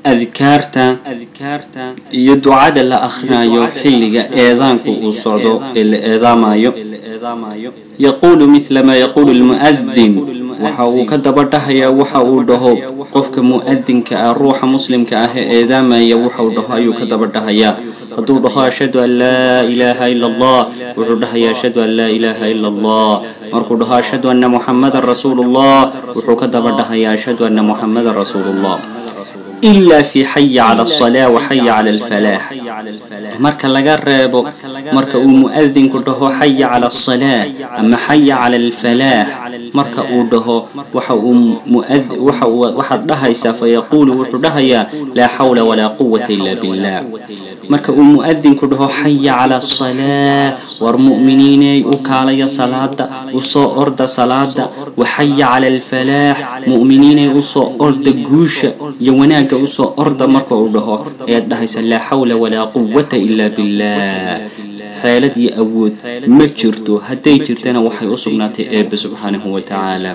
adkaarta iyo ducada la akhrinayo xilliga eedaanku uu socdo ee la eedaamayo yaquulu mithla maa yaquulu lmu'adin waxa uu ka daba dhahayaa waxa uu dhaho qofka mu'adinka ah ruuxa muslimka ah ee eedaamaya waxa uu dhaho ayuu ka daba dhahayaa hadduu dhaho ashhadu an laa ilaaha ila allah wuxuu dhahayaa ashhadu an laa ilaaha ila allah markuu dhaho ashhadu anna muxamadan rasuulu llah wuxuu ka daba dhahayaa ashhadu anna muxamadan rasuulu llah ila fi xaya cala alsalaa wa xaya cala alfalaax marka laga reebo marka uu mu'adinku dhaho xaya cala alsalaa ama xaya cala alfalaax marka uu dhaho waxa uu waxaad dhahaysaa fayaquulu wuxuu dhahayaa laa xawla walaa quwata ila billah marka uu mu'adinku dhaho xaya cala asalaa war mu'miniiney u kaalaya salaada usoo orda salaada waxaya cala alfalaax mu'miniiney usoo orda guusha iyo wanaagga usoo orda marka uu dhaho ayaad dhahaysa laa xawla walaa quwata ila billah xeelad iyo awood ma jirto hadday jirtana waxay u sugnaatay eebbe subxaanahu wa tacaala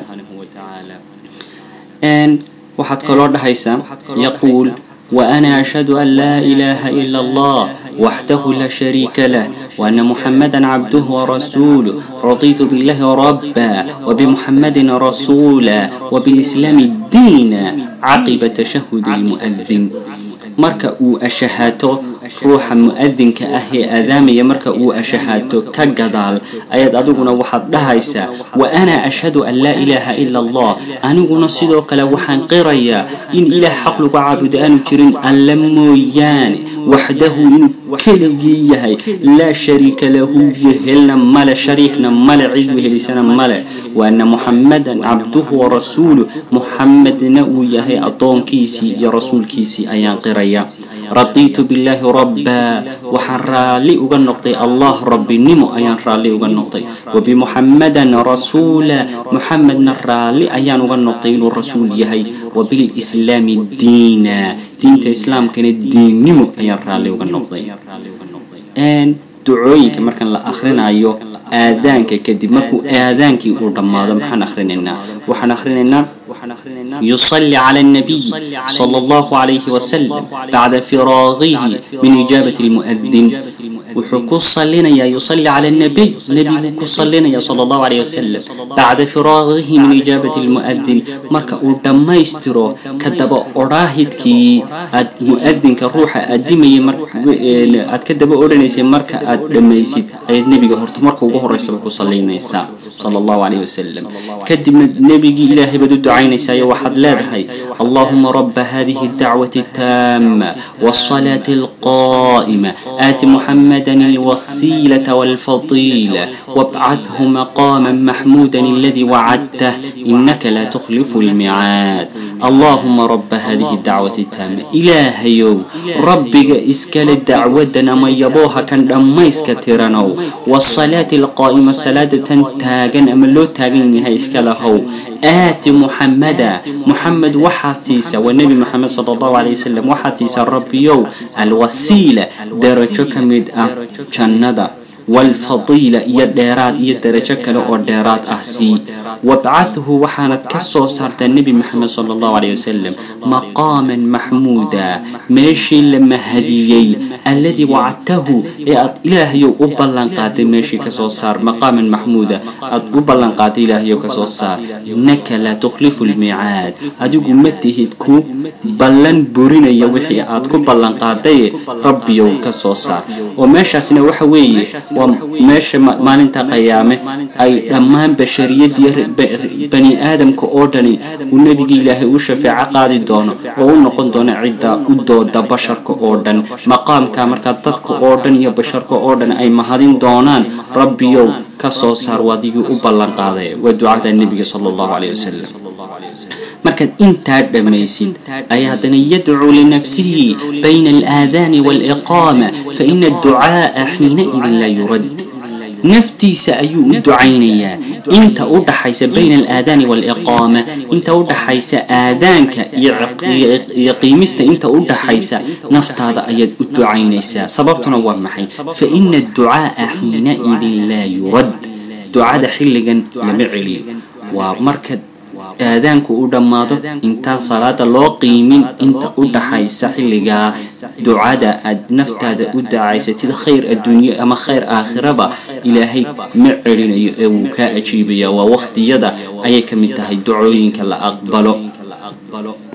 waxaad kaloo dhahaysaa yaquul وأنا أشهد أن لا إله إلا الله وحده لا شريك له وأن محمدا عبده ورسوله رضيت بالله ربا وبمحمد رسولا وبالإسلام دينا عقب تشهد المؤذن marka uu ashahaato ruuxa mu'adinka ah ee aadaamaya marka uu ashahaato ka gadaal ayaad adiguna waxaad dhahaysaa wa ana ashhadu an laa ilaaha ila allah aniguna sidoo kale waxaan qirayaa in ilaah xaq lagu caabudo aanu jirin alla mooyaane waxdahu inuu keligii yahay laa shariika lahu yehelna male shariikna male cid wehelisana male waana muxamadan cabduhu warasuuluh muxamedna uu yahay addoonkiisii iyo rasuulkiisii ayaan qiraya radiitu billaahi rabbaa waxaan raalli uga noqday allah rabbinimo ayaan raalli uga noqday wabimuxamadan rasuula muxamedna raalli ayaan uga noqday inuu rasuul yahay wabilislaami diina diinta islaamkana diinnimo ayaan raalli uga noqday ducooyinka markan la akhrinayo aadaanka kadib markuu aadaankii uu dhammaado maxaan akhrinaynaa waxaan akhrinaynaa يصلي على النبي صلى الله عليه وسلم بعد فراغه من إجابة المؤذن وحكو صلينا يصلي على النبي نبي كصلينا صلى الله عليه وسلم بعد فراغه من إجابة المؤذن مركا ودما يسترو كدب أراهدكي مؤذن كروح أدمي مركا أتكدب أورانيسي مركا أدميسي أي النبي هرت مركا وقهر رسول صلينا صلى الله عليه وسلم كدب نبي إلهي بدو دعينيسا waxaad leedahay allahuma raba hadihi اdacwaة الtaama wالصلاة الqائمة aati muxamada الwasiilaة wاlfadiilة wاbcaثhu maqama maxmuda اladii wacadtah inaka la تkhlifu اlmicaad allahuma raba hadihi اdacwaة الtaama ilaahayow rabbiga iskale dacwadan ama yabooha kan dhammayska tiranow wالصalaaةi اlqaa'ima salaada tan taagan ama loo taagan yahay iska lahow aati muxamada muxamed waxaad siisaa waa nebi moxamed sala allahu calay wasalam waxaad siisaa rabbiyow alwasiila darajo ka mid ah jannada waalfadiila iyo dheeraad iyo darajo kale oo dheeraad ah sii wabcadhu waxaanad ka soo saartaa nebi moxamed sala allahu caleyh wasalam maqaaman maxmuuda meeshii la mahadiyey alladii wacadtahu ee aad ilaahayow u ballanqaaday meeshii kasoo saar maqaaman maxmuuda aad u ballanqaaday ilaahayow kasoo saar innaka laa tukhlifu lmicaad adigu ma tihid ku ballan burinaya wixii aad ku ballanqaadaye rabbiyow kasoo saar oo meeshaasna waxa weeye waa meesha maalinta qayaame ay dhammaan bashariyadii bani aadamka oo dhani uu nebigii ilaahay u shafeeco qaadi doono oo u noqon doono cidda u dooda basharka oo dhan maqaamka markaa dadka oo dhan iyo basharka oo dhan ay mahadin doonaan rabbiyow ka soo saar waadigii u ballanqaaday waa ducada nebiga sala allahu caleyh wasalam markaad intaa dhammaysid ayaa haddana yadcuu linafsihi bayna alaadaani waaliqaama fa ina adducaaa xiinaidin laa yurad naftiisa ayuu u ducaynayaa inta u dhaxaysa bayna alaadaani waaliqaama inta u dhaxaysa aadaanka iyo qiimista inta u dhaxaysa naftaada ayaad u ducaynaysaa sababtuna waa maxay fa ina adducaaa xiinaidin laa yurad ducada xilligan lama celiyo waa marka aadaanku u dhammaado intaan salaada loo qiimin inta u dhaxaysa xilligaa ducada aad naftaada u dacaysatid khayr adduunye ama khayr aakhiraba ilaahay ma celinayo ee wuu kaa ajiibaya waa waqtiyada ayay ka mid tahay ducooyinka la aqbalo